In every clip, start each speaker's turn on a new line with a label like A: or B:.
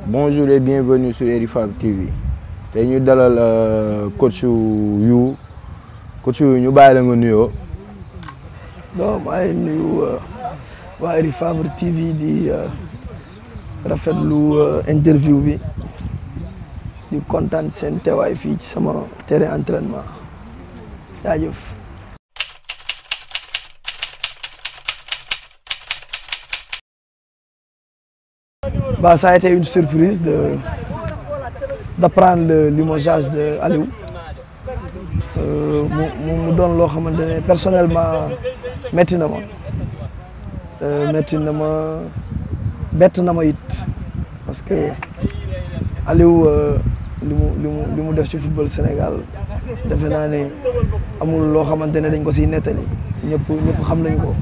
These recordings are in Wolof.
A: bonjour et bienvenue sur Erifab TV tey ñu dalal coach yu coach yu ñu bàyyi la nga nuyoo.
B: bon maa ngi nuyu waa Erifab TV di rafetlu interview bi di kontaan seen teewaay fii ci sama terrain entraînement jaajëf. Bah, ça a été une surprise de d'apprendre le limogeage de Aliou mu mu doon loo xamante ne personnellement métti na ma métti na ma bett na ma it parce que Aliou li mu li mu li mu def ci football Sénégal defe naa ne amul loo xamante ne dañ ko siy nettali ñëpp ñëpp xam nañ ko.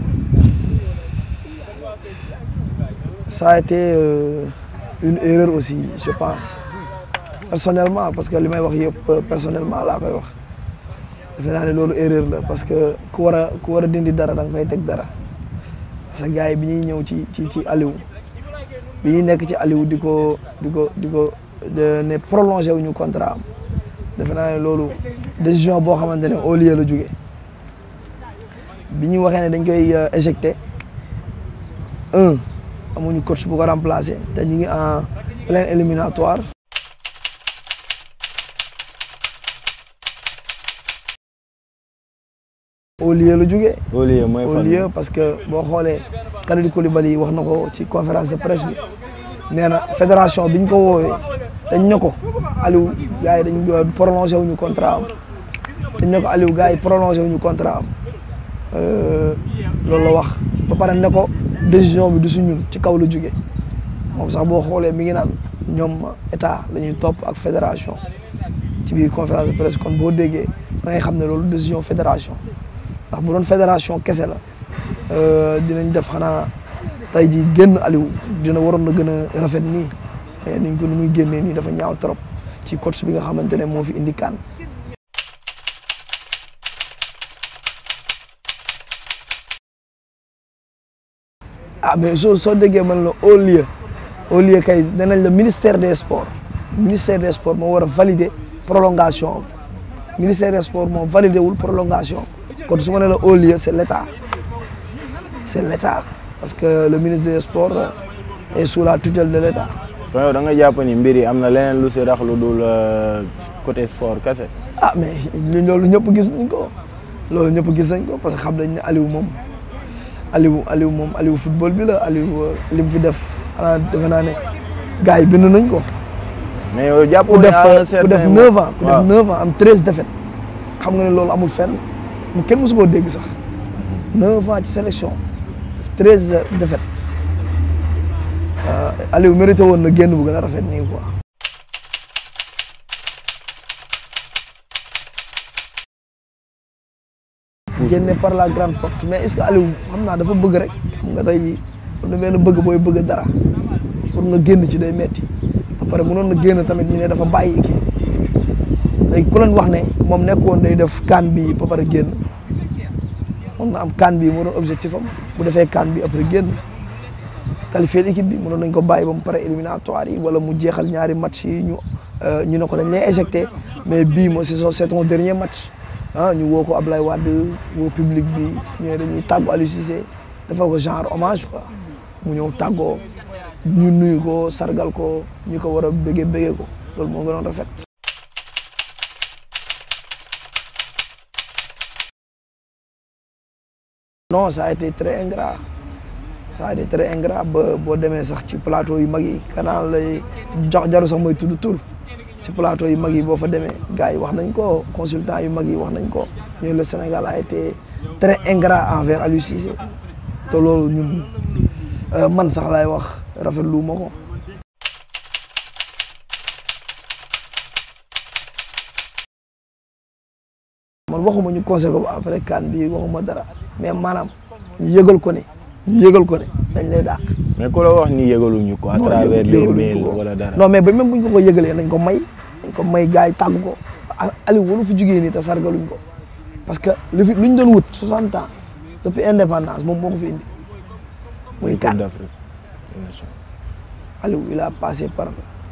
B: ça a été euh, une erreur aussi je pense personnellement parce que li may wax yëpp personnellement laa koy wax defe naa ne loolu erreur la parce que ku war a ku war a dindi dara da nga fay teg dara parce que gars yi bi ñuy ñëw ci ci ci Aliou bi ñuy nekk ci Aliou di ko di ko di ko ne prolongé wu ñu contrat am defe naa ne loolu décision boo xamante ne au lieu la jóge bi ñu waxee ne dañ koy éjecté un amuñu coach bu ko remplacer te ñu ngi en plein éliminatoire au lieu la jógee
A: au lieu mooy
B: au
A: fan
B: lieu parce que boo xoolee Kalidou Koulibaly wax na ko ci conférence de presse bi nee na fédération biñ ko woowee dañ ne ko Aliou gars yi dañ prolongé wuñu contrat am dañ ne ko Aliou gars yi prolongé wuñu contrat am loolu la wax ba pare ne ko décision bi du su ñun ci kaw la jóge moom sax boo xoolee mi ngi naan ñoom état la ñuy topp ak fédération ci biir conférence de presse kon boo déggee da ngay xam ne loolu décision fédération ndax bu doon fédération kese la dinañ def xanaa tey jii génn Aliou dina waroon na gën a rafet nii mais niñ ko nu muy génnee nii dafa ñaaw trop ci coach bi nga xamante ne moo fi indi kan ah mais soo soo déggee man la au lieu au lieu kay danañ la ministère des sports ministère des sports moo war a valider prolongation am ministère des sports moo validé wul prolongation kon su ma ne la au lieu c' est l' état c' est l' état parce que le ministre des sports est sous la tutelle de l' état.
A: kon yow da nga jàpp ni mbir yi am na leneen lu si rax lu dul côté sport kese.
B: ah mais loolu ñëpp gis nañ ko loolu ñëpp gis nañ ko parce que xam nañ ne Aliou moom. Aliou Aliou moom Aliou football bi la Aliou li mu fi def xanaa defe naa ne gars yi bind nañ ko.
A: mais yow jàpp
B: ku def ku def neuf ans ku def
A: waaw
B: neuf ans am treize défaites xam nga ne loolu amul fenn mu kenn mosu koo dégg sax neuf ans ci sélection def treize défaites Aliou mérité woon na génn bu gën a rafet nii quoi. génne par la grande porte mais est-ce que Aliou xam naa dafa bëgg rek xam nga tey am na benn bëgg booy bëgg dara pour nga génn ci day metti ba pare mënoon na génn tamit ñu ne dafa bàyyi équipe bi léegi ku leen wax ne moom nekkoon day def kaan bi ba pare génn moom na am kaan bi moo doon objectif am bu defee kaan bi après génn qualifier l'équipe bi mënoon nañ ko bàyyi ba mu pare éliminatoire yi wala mu jeexal ñaari match yi ñu ñu ne ko dañ lay éjecté mais bii moo c'est son c'est ton dernier match ah ñu woo ko Ablaye Wade woo public bi ñu ne dañuy tàggu Aliou Cissé defal ko genre hommage quoi mu ñëw tàggoo ñu nuyu ko sargal ko ñu ko war a bëggee bëggee ko loolu moo gënoon rafet. non ça a été très ingrat ça a été très ingrat ba boo demee sax ci plateau yu mag yi kanaan lay jox jaru sax mooy tudd tur. si plateau yu mag yi boo fa demee gars yi wax nañ ko consultant yu mag yi wax nañ ko ñu le Sénégal a été très ingrat envers Aliou Cissé te loolu ñun man sax laay wax rafetlu ma ko. man waxuma ñu conseil ko ba après kan bi waxuma dara mais maanaam ñu yëgal ko ne ñu yëgal ko ne dañ lay dàq.
A: mais ku la wax ni yëgaluñu ko à travers les mails wala dara.
B: non mais ba même bu ñu ko ko yëgalee nañ ko may nañ ko may gars yi tàgg ko Aliou waru fi jugee nii te sargaluñ ko parce que lu fi lu ñu doon wut 60 ans depuis indépendance moom moo ko fi indi muy
A: Coupe
B: kan
A: d'Afrique.
B: Aliou il a passé par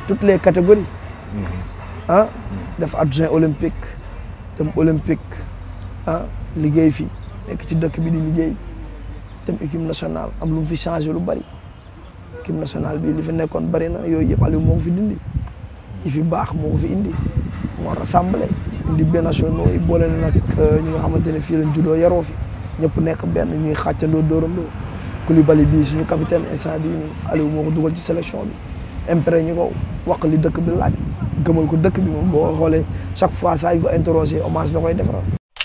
B: toutes les catégories ah def adjoint olympique dem olympique ah liggéey fi nekk ci dëkk bi di liggéey dem équipe nationale am lu mu fi changé lu bari équipe nationale bi li fi nekkoon bari na yooyu yëpp Aliou moo ko fi dindi yi fi baax moo ko fi indi moo rassemblé indi benn nationaux yi boole na nag ñi nga xamante ne fii lañ juddoo yaroo fi ñëpp nekk benn ñuy xàccandoo dóorandoo Koulibaly bii suñu capitaine instant bii nii Aliou moo ko dugal ci sélection bi imprégné ñu ko wax li dëkk bi laaj gëmal ko dëkk bi moom boo xoolee chaque fois saa yu ko interrogé hommage la koy defaral.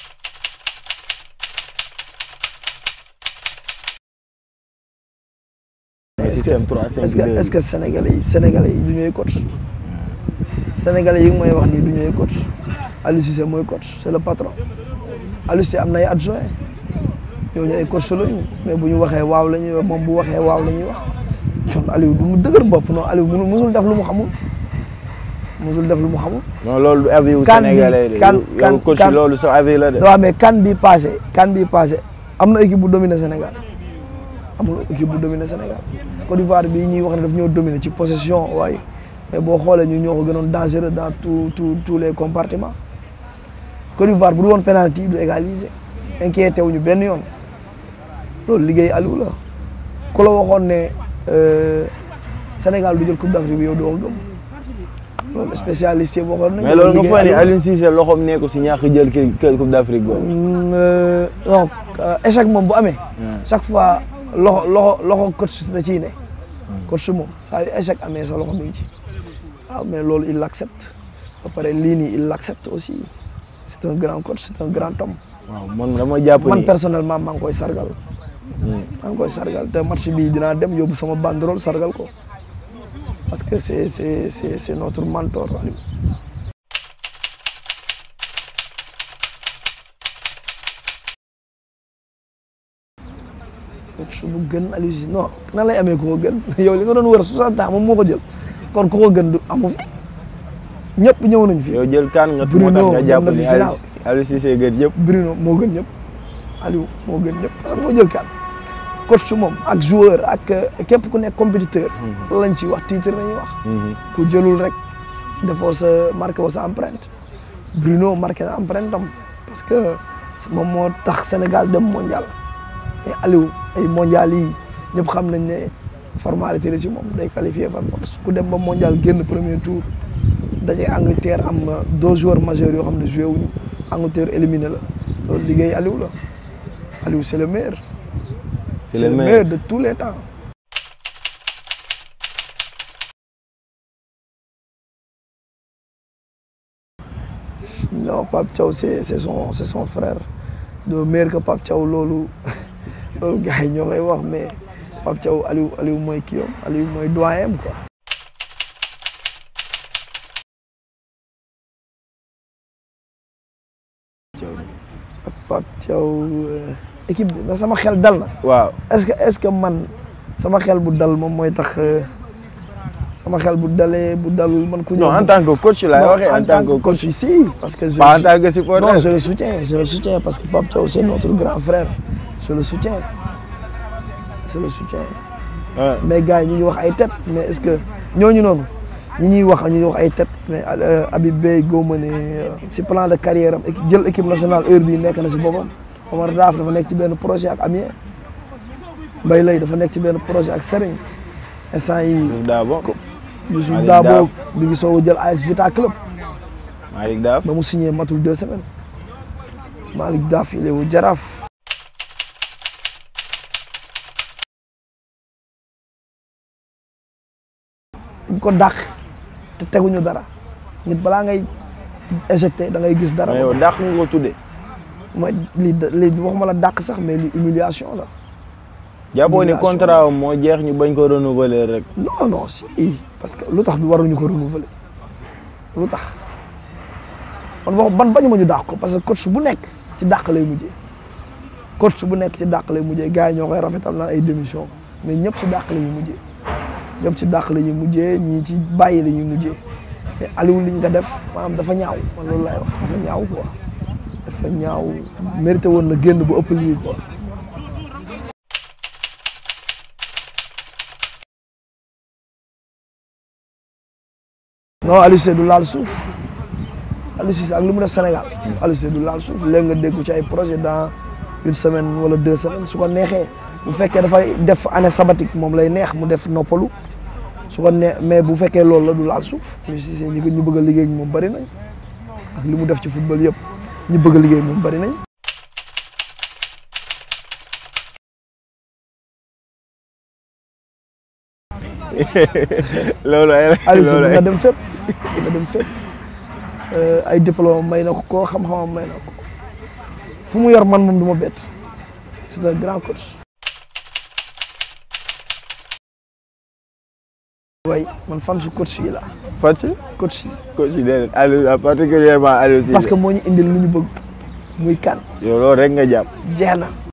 B: est-ce que est-ce que est-ce que sénégalais yi sénégalais yi du ñooy coach sénégalais yi may wax nii du ñooy coach Aliou Cissé mooy coach c'est le patron Aliou Cissé am na ay adjoint ñooñu ay coach lañu mais bu ñu waxee waaw la ñuy wax moom bu waxee waaw la ñuy wax kon Aliou du mu dëgër bopp non Aliou mënu musul def lu mu xamul musul def lu mu xamul.
A: non loolu avis wu
B: kan bi
A: sénégalais de
B: kan kan
A: yow coach
B: kan
A: loolu sa avis la de.
B: waaw mais kan bi passé kan bi passé am na équipe bu dominé Sénégal amul équipe bu dominé Sénégal Côte d'Ivoire bii ñuy wax ne daf ñoo dominé ci possession waaye mais boo xoolee ñun ñoo ko gënoon dangereux dans tout tout tous les compartiments Côte d'Ivoire bu du woon penalty du égaliser inquiété wuñu benn yoon loolu liggéey Aliou la ku la waxoon ne euh, Sénégal du jël coupe d'Afrique bi yow doo ko gëm loolu spécialiste yi waxoon nañu
A: mais loolu nga
B: liggéey
A: foog ni
B: Aliou la.
A: Aliou Cissé loxoom nekku si ñàkk jël kii kii coupe d'Afrique boobu.
B: Mm, euh, non euh, échec moom bu amee. chaque fois loxo loxo loxo coach da ciy ne. coach moom saa yu échec amee sa loxo mi ngi ci. waaw mais loolu il l'accepte ba pare lii nii il l'accepte aussi c'est un grand coach c'est un grand homme.
A: waaw man dama jàpp
B: man
A: ni
B: personnellement maa ngi koy sargal. maa ngi koy sargal te match bi dinaa dem yóbbu sama banderole sargal ko parce que c'est c'est c'est c'est notre mentor Aliou. coach bu gën Aliou Cissé non nan lay amee ku ko gën yow li nga doon wër 60 ans moom moo ko jël kon ku ko gën du amu fi ñëpp ñëw nañ fi.
A: yow jël kan nga moo
B: Bruno
A: tax nga jàpp
B: dem na
A: ni
B: fi
A: Aliou
B: final.
A: Aliou Cissé gën yëpp.
B: Bruno moo gën ñëpp Aliou moo gën ñëpp parce que moo jël kan coach moom ak joueur ak képp ku nekk compétiteur. lañ ci wax titre nañuy wax. ku jëlul rek defoo sa marqué woo sa empreinte Bruno marqué na empreinte am parce que moom moo tax Sénégal dem mondial et Aliou ay mondial yi ñëpp xam nañ ne formalité la ci moom day qualifié par force ku dem ba mondial génn premier tour daje Angleterre am deux joueurs majeurs yoo xam ne joué wuñu Angleterre éliminé la loolu liggéey Aliou la Aliou c'est le meilleur.
A: c'est le meilleur
B: de tous les temps. non Pape Thiaw c'est c'est son c'est son frère de meilleur que Pape Thiaw loolu loolu gars yi ñoo koy wax mais Pape Thiaw Aliou Aliou mooy kii am Aliou mooy doyen am quoi. ak Pape Thiaw euh, équipe bi na sama xel dal na.
A: waaw
B: est-ce que est-ce que man sama xel bu dal moom mooy tax euh, sama xel bu dalee bu dalul man ku ñëw.
A: non en tant que coach laay
B: Non,
A: waxee en tant que coach
B: si parce que je
A: pas en
B: le-
A: tant que
B: non
A: supporter.
B: je le soutiens je le soutiens parce que Pape Thiaw c'est notre grand frère je le soutiens je le soutiens
A: Ouais.
B: mais gars yi ñu ngi wax ay tête mais est-ce que ñooñu noonu ñi ñuy wax ñu ngi wax ay tête mais euh, Habib Beye góoma ne euh, si plan de carrière am équipe- jël équipe nationale heure bii nekk na si boppam Omar Daaf dafa nekk ci benn projet ak Amiens Mbaye Lay dafa nekk ci benn projet ak Serigne instant yi
A: Youssouf Dabo
B: Youssouf
A: Malick
B: Dabo
A: Daaf.
B: mi ngi soog a jël AS Vita Club
A: Malick Daaf
B: ba mu signé matul deux semaines Malick Daaf il est au Jaraaf dañ ko dàq te teguñu dara nit balaa ngay éjecté da ngay gis dara
A: mais yow dàq nga ko tuddee.
B: mooy li li waxuma la dàq sax mais li humiliation la
A: jàppoo ni
B: Humiliation.
A: contrat am moo jeex ñu bañ ko renouveler rek.
B: non non si parce que lu tax du waruñu ko renouveler lu tax man wax ban bañu ma ñu dàq ko parce que coach bu nekk ci dàq lay mujjee coach bu nekk ci dàq lay mujjee gars yi ñoo koy rafetal naan ay démission mais ñëpp ci dàq la ñuy mujjee ñëpp ci dàq la ñuy mujjee ñii ci bàyyi la ñuy mujjee mais Aliou liñ nga def maanaam dafa ñaaw man loolu laay wax dafa ñaaw quoi dafa ñaaw mérité woon na génn bu ëpp lii quoi non Aliou Cissé du laal suuf Aliou Cissé ak li mu def Sénégal Aliou Cissé du laal suuf léegi nga dégg ci ay projet dans une semaine wala deux semaines su ko neexee bu fekkee dafay def année sabbatique moom lay neex mu def noppalu su ko nee mais bu fekkee loolu la du laal suuf Aliou Cissé ñi ñu bëgg a liggéey ak moom bëri nañ ak li mu def ci football yëpp ñi bëgg a liggéey moom bëri nañ
A: loolu ay
B: Aliou Cissé
A: loolu ay
B: nga dem fépp nga dem fépp ay diplôme may na ko koo xam-xamam may na ko fu mu yor man moom du ma bett c'est un grand coach. way man fan su coach yi la
A: fan si
B: coach yi
A: coach yi déedéet Aliou particulièrement Aliou Cissé
B: parce que moo ñu indil lu ñu bëgg muy kan
A: yow loolu rek nga jàpp
B: jeex na